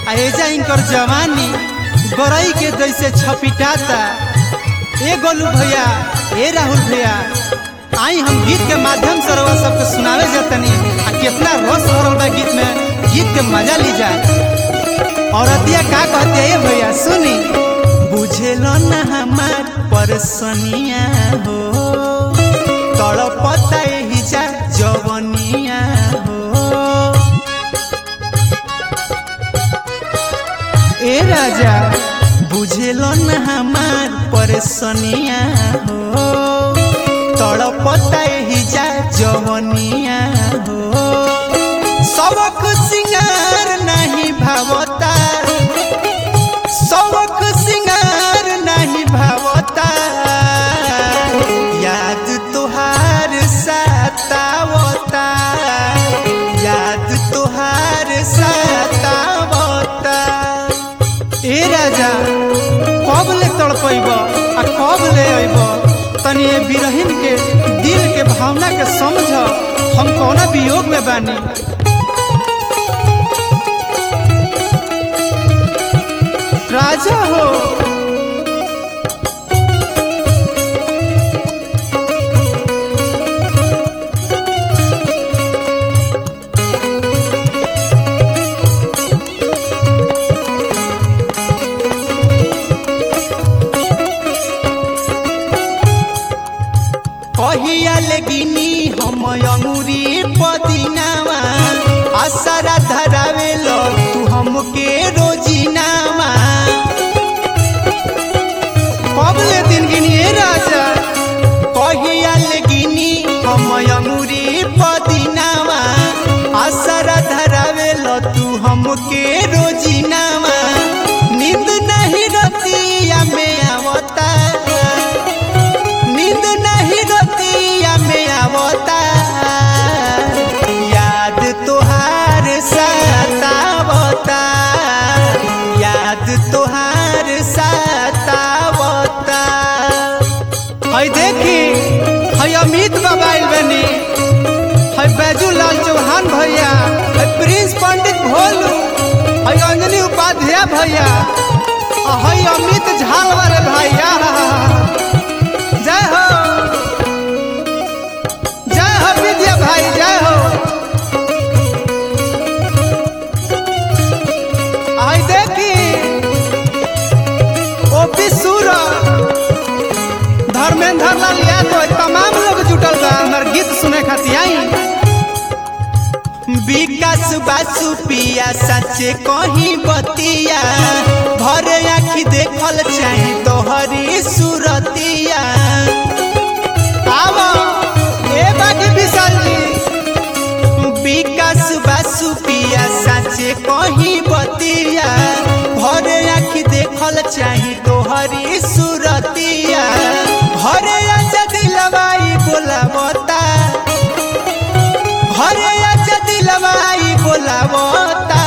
आ एजा इनकर जवानी गरई के जैसे छपिटाता ए गोलू भैया ए राहुल भैया आई हम गीत के माध्यम से रउआ सबके सुनावे जातनी आ कितना रस भरल बा गीत में गीत के मजा ली जाए औरतिया का कहते हैं भैया सुनी बुझेलो ना हमार परसनिया हो तड़पता ही जा जवनिया हो ए राजा बुझेलो न हमार परेशानिया हो तड़पता ही जा जवनिया हो सबक सिंगार नहीं भावता सबक सिंगार नहीं भावता याद तुहार सतावता याद तुहार सतावता ए राजा कब ले तड़पैब आ कब ले अइब तनी ए बिरहिन के दिल के भावना के समझ हम कौना वियोग में बानी राजा हो कहिया लेगिनी हम अंगूरी पदिनावा आसरा धरावे लो तू हमके रोजिनावा कब ले दिन गिनिए राजा कहिया लेगिनी हम अंगूरी पदिनावा आसरा धरावे लो तू हमके रोजिनावा नींद नहीं रतिया में आवता नींद नहीं रतिया में आवता याद तोहार सतावता याद तोहार सतावता हई देखी हई अमित बाबा आइल बनी हई बैजू लाल चौहान भैया हई प्रिंस पंडित भोलू हई अंजनी उपाध्याय भैया आ हई अमित झाल वाले भैया जय हो जय हो विद्या भाई जय हो आई देखी ओपी सूर धर्मेंद्र लाल यादव तमाम लोग जुटल बा हमर गीत सुने खातिर आई विकास बासु पिया सचे कहीं बतिया भरे आखी देखल चाही तोहरी सुरतिया आवा ए बागी विशाल जी विकास बासु पिया साचे कहीं बतिया भरे आखी देखल चाही तोहरी सुरतिया भरे आजा दिलवाई बोलावता भरे आजा दिलवाई बोलावता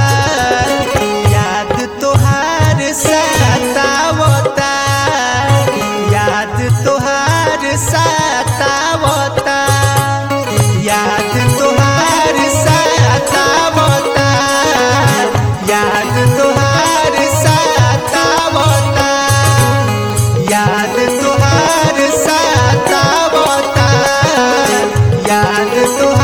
याद तोहार सतावता याद तोहार सतावता याद तोहार सतावता याद तोहार सतावता याद तोहार सतावता याद तोहार